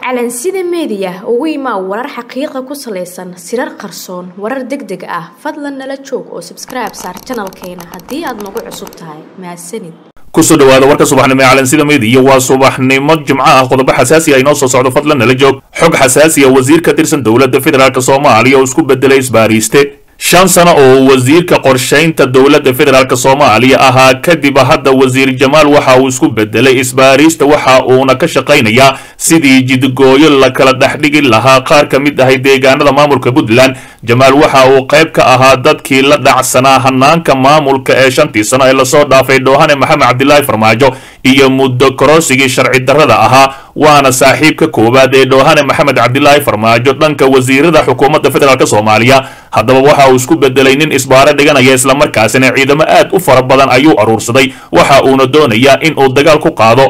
calansida meediya ugu imaa warar xaqiiqa ku salaysan sirar qarsoon warar deg deg ah fadlan nala joog oo sabskribe saar janalkeena haddii aad nagu cusub tahay mahadsanid kusoo dhawaada warka subaxnimo ee calansida meediya waa subaxnimo jimco ah qodobo xasaasi ah inoo soo socdo fadlan nala joog xog xasaasi ah wasiir ka tirsan dowladda federaalk soomaaliya oo isku bedelay isbaariiste shan sano oo wasiirka qorshaynta dowladda federaalk soomaaliya ahaa kadib hadda wasiir jamaal waxa uu isku bedelay isbaariista waxa uuna ka shaqaynayaa sidii jidgooyo la kala dhexdhigi lahaa qaar ka mid ahay deegaanada maamulka puntland jamaal waxa uu qayb ka ahaa dadkii la dhacsanaa hanaanka maamulka ee shantii sano ee lasoo dhaafay dhoohane maxamed cabdilaahi farmaajo iyo muddo kororsigii sharci darrada ahaa waana saaxiibka koowaad ee dhoohane maxamed cabdilaahi farmaajo dhanka wasiirada xukuumadda federaalk soomaaliya haddaba waxa uu isku bedelay nin isbaaro dhiganaya islamarkaasina ciidamo aad u fara badan ayuu aruursaday waxa uuna doonayaa in uu dagaal ku qaado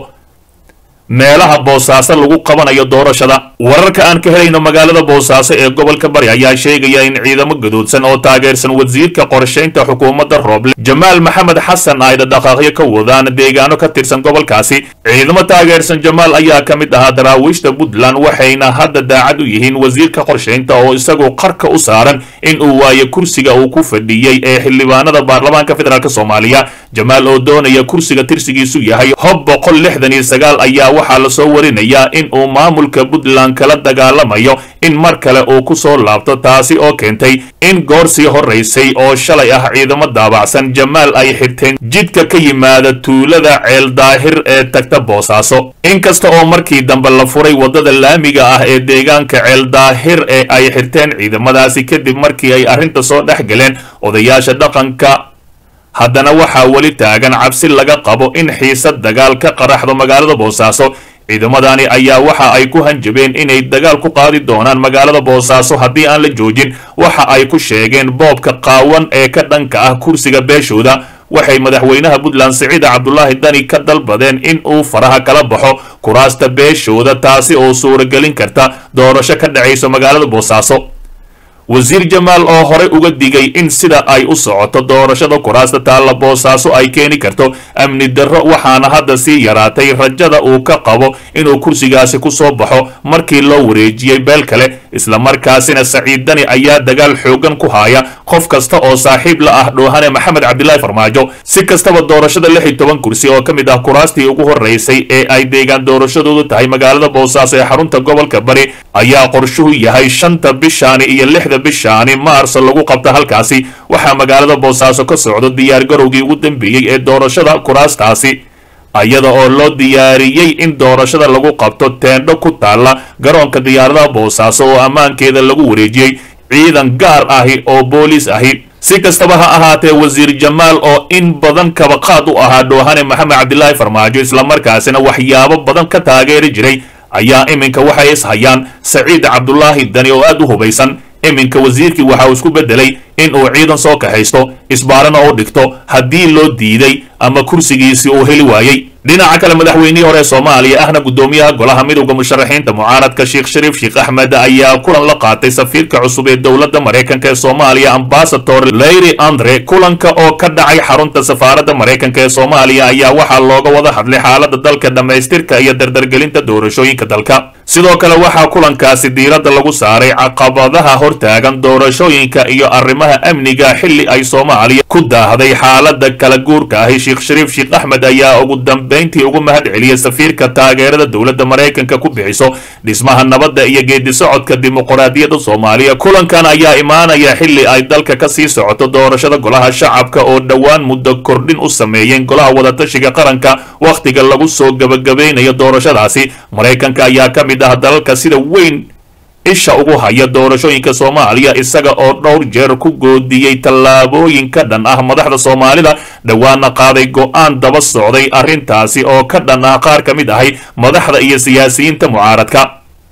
meelaha boosaaso lagu qabanayo doorashada wararka aan ka helayno magaalada boosaaso ee gobolka bari ayaa sheegaya in ciidamo gadoodsan oo taageersan wasiirka qorshaynta xukuumadda rooble jamaal maxamed xasan ay dhaqaaqyo ka wadaan deegaano ka tirsan gobolkaasi ciidamo taageersan jamaal ayaa ka mid ahaa daraawiishta puntland waxayna hadda daacad u yihiin wasiirka qorshaynta oo isagu qarka u saaran in uu waayo kursiga uu ku fadhiyey ee xildhibaanada baarlamaanka federaalk soomaaliya jamaal oo doonaya kursiga tirsigiisu yahay hob boqol lixdan iyo sagaal ayaa waxaa lasoo warinayaa in uu maamulka puntland kala dagaalamayo in mar kale uu ku soo laabto taasi oo keentay in goor sii horaysay oo shalay ah ciidamo daabacsan jamaal ay xirteen jidka ka yimaada tuulada ceel daahir ee tagta boosaaso inkasta oo markii dambe la furay waddada laamiga ah ee deegaanka ceel daahir ee ay xirteen ciidamadaasi kadib markii ay arrinta soo dhex galeen odayaasha dhaqanka haddana waxaa weli taagan cabsi laga qabo in xiisad dagaal ka qaraxdo magaalada boosaaso ciidamadani ayaa waxa ay ku hanjabeen inay dagaal ku qaadi doonaan magaalada boosaaso haddii aan la joojin waxa ay ku sheegeen boobka qaawan ee ka dhanka ah kursiga beeshooda waxay madaxweynaha puntland siciida cabdulaahi dani ka dalbadeen in uu faraha kala baxo kuraasta beeshooda taasi oo suuragelin karta doorasho ka dhacayso magaalada boosaaso wasiir jamaal oo horey uga digay in sida ay u socoto doorashada kuraasta taalla boosaaso ay keeni karto amni darro waxaana hadda sii yaraatay rajada uu ka qabo inuu kursigaasi ku soo baxo markii loo wareejiyey beel kale islamarkaasina saciid dani ayaa dagaal xoogan ku haaya qof kasta oo saaxiib la ah dhoohane maxamed cabdilaahi farmaajo si kastaba doorashada lix iyo toban kursi oo ka mid ah kuraastii ugu horeysay ee ay deegaan doorashadoodu tahay magaalada boosaaso ee xarunta gobolka bari ayaa qorshuhu yahay shanta bishaani iyo lixda bishaani maarso lagu qabta halkaasi waxaa magaalada boosaaso ka socdo diyaar garowgii ugu dambeeyey ee doorashada kuraastaasi iyada oo loo diyaariyey in doorashada lagu qabto teendho ku taalla garoonka diyaaradaha boosaaso oo ammaankeeda lagu wareejiyey ciidan gaar ahi oo booliis ahi si kastaba ha ahaatee wasiir jamaal oo in badan kabaqaad u ahaa dhoohane maxamed cabdilaahi farmaajo islamarkaasina waxyaabo badan ka taageeri jiray ayaa iminka waxay ishayaan saciid cabdulaahi dani oo aad u hubaysan iminka wasiirkii waxa uu isku bedelay in uu ciidan soo kaxaysto isbaarana u dhigto haddii loo diiday ama kursigiisii uu heli waayey dhinaca kale madaxweynihii hore soomaaliya ahna guddoomiyaha golaha midowda musharaxiinta mucaaradka sheekh shariif sheekh axmed ayaa kulan la qaatay safiirka cusub ee dowladda maraykanka ee soomaaliya ambasador leyri andre kulanka oo ka dhacay xarunta safaaradda maraykanka ee soomaaliya ayaa waxaa looga wada hadlay xaalada dalka dhammaystirka iyo dardargelinta doorashooyinka dalka sidoo kale waxaa kulankaasi diiradda lagu saaray caqabadaha hortaagan doorashooyinka iyo arrimaha amniga xilli ay soomaaliya ku daahday xaalada kala guurka ahi sheekh shariif sheekh axmed ayaa ugu dambayntii ugu mahad celiyay safiirka taageerada dowladda maraykanka ku bixiso dhismaha nabadda iyo geedi socodka dimuqraadiyadda soomaaliya kulankan ayaa imaanaya xilli ay dalka ka sii socoto doorashada golaha shacabka oo dhowaan muddo kordhin u sameeyeen golaha wadatashiga qaranka wakhtiga lagu soo gabagabaynayo doorashadaasi maraykanka ayaa ka mid ah dalalka sida weyn isha ugu haya doorashooyinka soomaaliya isaga oo dhowr jeer ku goodiyey tallaabooyin ka dhan ah madaxda soomaalida dhowaana qaaday go-aan daba socday arrintaasi oo ka dhan ah qaar ka mid ahay madaxda iyo siyaasiyiinta mucaaradka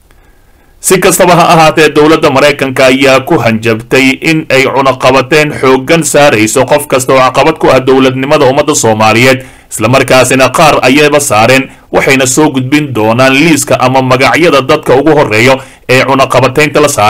si kastaba ha ahaatee dowladda maraykanka ayaa ku hanjabtay in ay cunaqabateen xooggan saarayso qof kasta oo caqabad ku ah dowladnimada ummadda soomaaliyeed islamarkaasina qaar ayayba saareen waxayna soo gudbin doonaan liiska ama magacyada dadka ugu horeeyo ee cunaqabataynta la saaray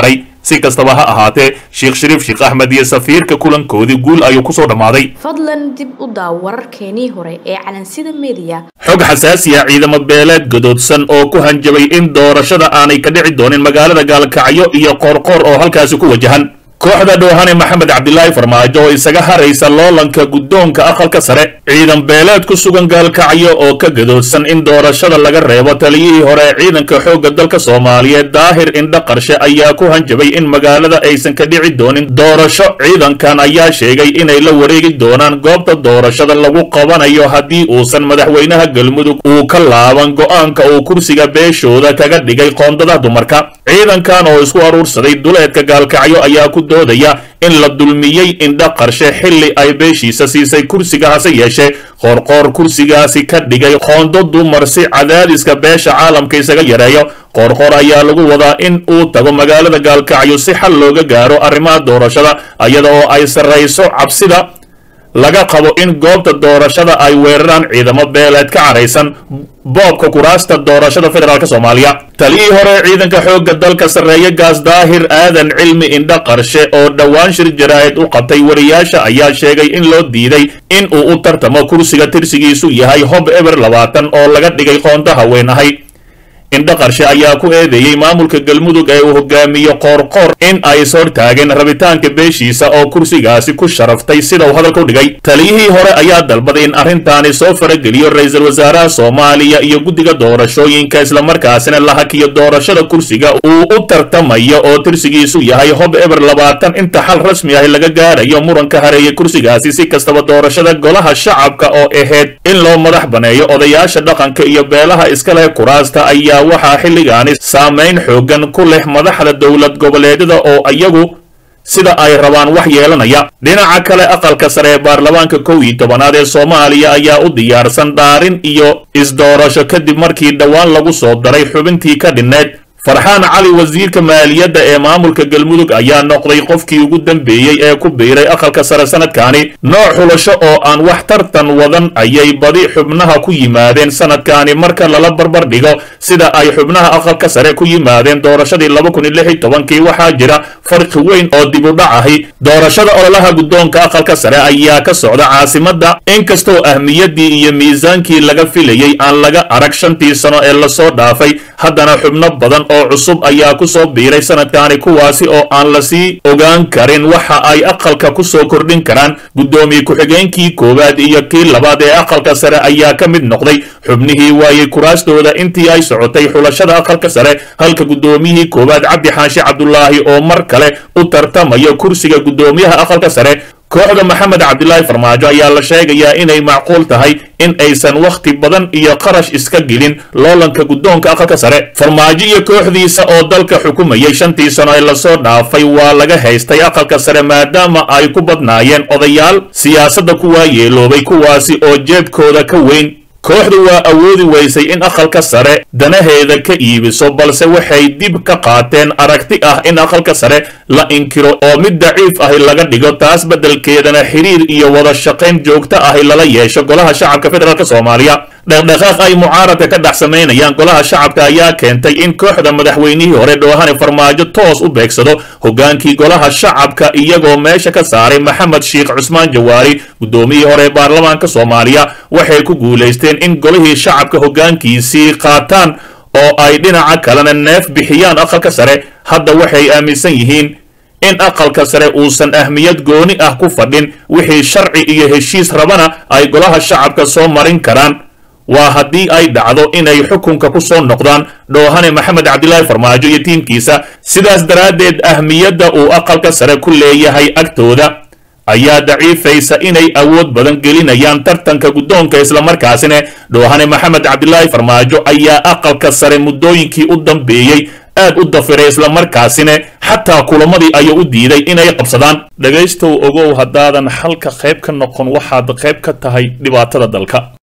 si kastaba ha ahaatee sheekh shariif sheekh axmed iyo safiirka kulankoodii guul ayuu kusoo dhammaaday fadlan dib u daaw wararkeenii hore ee calansida mediya xog xasaasiya ciidamo beeleed gadoodsan oo ku hanjabay in doorashada aanay ka dhici doonin magaalada gaalkacyo iyo qoorqoor oo halkaasi ku wajahan kooxda dhoohane maxamed cabdilaahi farmaajo oo isaga haraysa loolanka guddoonka aqalka sare ciidan beeleed ku sugan gaalkacyo oo ka gadoodsan in doorashada laga reebo taliyihii hore ee ciidanka xoogga dalka soomaaliyeed daahir indha qarshe ayaa ku hanjabay in magaalada aysan ka dhici doonin doorasho ciidankan ayaa sheegay inay la wareegi doonaan goobta doorashada lagu qabanayo haddii uusan madaxweynaha galmudug uu ka laaban go'aanka uu kursiga beeshooda kaga dhigay qoondada dumarka ciidankan oo isku aruursaday duleedka gaalkacyo ayaa ku doodaya in la dulmiyey indha qarshe xilli ay beeshiisa siisay kursiga hase yeeshee qoorqoor kursigaasi ka dhigay qoondo dumar si cadaadiska beesha caalamka isaga yareeyo qoorqoor ayaa lagu wadaa in uu tago magaalada gaalkacyo si xal looga gaaro arrimaha doorashada iyada oo ay sarrayso cabsida laga qabo in goobta doorashada ay weeraraan ciidamo beeleed ka caraysan boobka kuraasta doorashada federaalk soomaaliya taliyii hore ciidanka xoogga dalka sarreeye gaas daahir aadan cilmi indha qarshe oo dhowaan shir jaraa'id u qabtay wariyaasha ayaa sheegay in loo diiday in uu u tartamo kursiga tirsigiisu yahay hob eber labaatan oo laga dhigay qoonto haween ahay indha qarshe ayaa ku eedeeyey maamulka galmudug ee uu hogaamiyo qoorqoor in ay is hortaageen rabitaanka beeshiisa oo kursigaasi ku sharaftay sida uu hadalka u dhigay taliyihii hore ayaa dalbaday in arrintaani soo farageliyo ra-iisul wasaaraha soomaaliya iyo guddiga doorashooyinka islamarkaasina la hakiyo doorashada kursiga uu u tartamayo oo tirsigiisu yahay hob eber labaatan inta xal rasmi ah laga gaarayo muranka hareeye kursigaasi si kastaba doorashada golaha shacabka oo ahayd in loo madax baneeyo odayaasha dhaqanka iyo beelaha iska leh kuraasta ayaa waxaa xilligaani saamayn xoogan ku leh madaxda dowlad goboleedyada oo iyagu sida ay rabaan wax yeelanaya dhinaca kale aqalka sare ee baarlamaanka kow iyo tobanaad ee soomaaliya ayaa u diyaarsan dhaarin iyo isdoorasho kadib markii dhowaan lagu soo daray xubintii ka dhinneed farxaan cali wasiirka maaliyadda ee maamulka galmudug ayaa noqday qofkii ugu dambeeyey ee ku biiray aqalka sare sanadkaani nooc xulasho oo aan wax tartan wadan ayay badi xubnaha ku yimaadeen sanadkaani marka lala barbar dhigo sida ay xubnaha aqalka sare ku yimaadeen doorashadii laba kun iyo lix iyo tobankii waxaa jira farqi weyn oo dib u dhac ahi doorashada ololaha guddoonka aqalka sare ayaa ka socda caasimadda inkastoo ahmiyadii iyo miisaankii laga filayey aan laga arag shantii sano ee lasoo dhaafay haddana xubno badan oo cusub ayaa ku soo biiray sanadkaani kuwaasi oo aan lasii ogaan karin waxa ay aqalka ku soo kordhin karaan guddoomiye ku-xigeenkii koowaad iyo kii labaad ee aqalka sare ayaa ka mid noqday xubnihii waayey kuraastooda intii ay socotay xulashada aqalka sare halka guddoomiyihii koowaad cabdi xaashi cabdulaahi oo mar kale u tartamayo kursiga guddoomiyaha aqalka sare kooxda maxamed cabdilaahi farmaajo ayaa la sheegayaa inay macquul tahay in aysan wakhti badan iyo qarash iska gelin loolanka guddoonka aqalka sare farmaajo iyo kooxdiisa oo dalka xukumayay shantii sano ee lasoo dhaafay waa laga haystay aqalka sare maadaama ay ku badnaayeen odayaal siyaasadda kuwaa yeeloobay kuwaasi oo jeebkooda ka weyn kooxdu waa awoodi weysay in aqalka sare danaheeda ka iibiso balse waxay dib ka qaateen aragti ah in aqalka sare la inkiro oo mid daciif ahi laga dhigo taas beddelkeedana xiriir iyo wada shaqayn joogto ahi lala yeesho golaha shacabka federaalk soomaaliya dhaqdhaqaaq ay mucaaradka ka dhex samaynayaan golaha shacabka ayaa keentay in kooxda madaxweynihii hore dhoohane farmaajo toos u beegsado hogaankii golaha shacabka iyagoo meesha ka saaray maxamed sheekh cusmaan jawaari guddoomiyihii hore ee baarlamaanka soomaaliya waxay ku guulaysteen in golihii shacabka hoggaankiisii qaataan oo ay dhinaca kalena neef bixiyaan aqalka sare hadda waxay aaminsan yihiin in aqalka sare uusan ahmiyad gooni ah ku fadhin wixii sharci iyo heshiis rabana ay golaha shacabka soo marin karaan waa haddii ay dhacdo inay xukunka ku soo noqdaan dhoohane maxamed cabdilaahi farmaajo iyo tiimkiisa sidaas daraaddeed ahmiyadda uu aqalka sare ku leeyahay agtooda ayaa daciifaysa inay awood badan gelinayaan tartanka guddoonka islamarkaasina dhoohane maxamed cabdilaahi farmaajo ayaa aqalka sare muddooyinkii u dambeeyey aad u dafiray islamarkaasina xataa kulamadii ayuu u diiday inay qabsadaan dhegaystow ogow haddaadan xalka qayb ka noqon waxaad qayb ka tahay dhibaatada dalka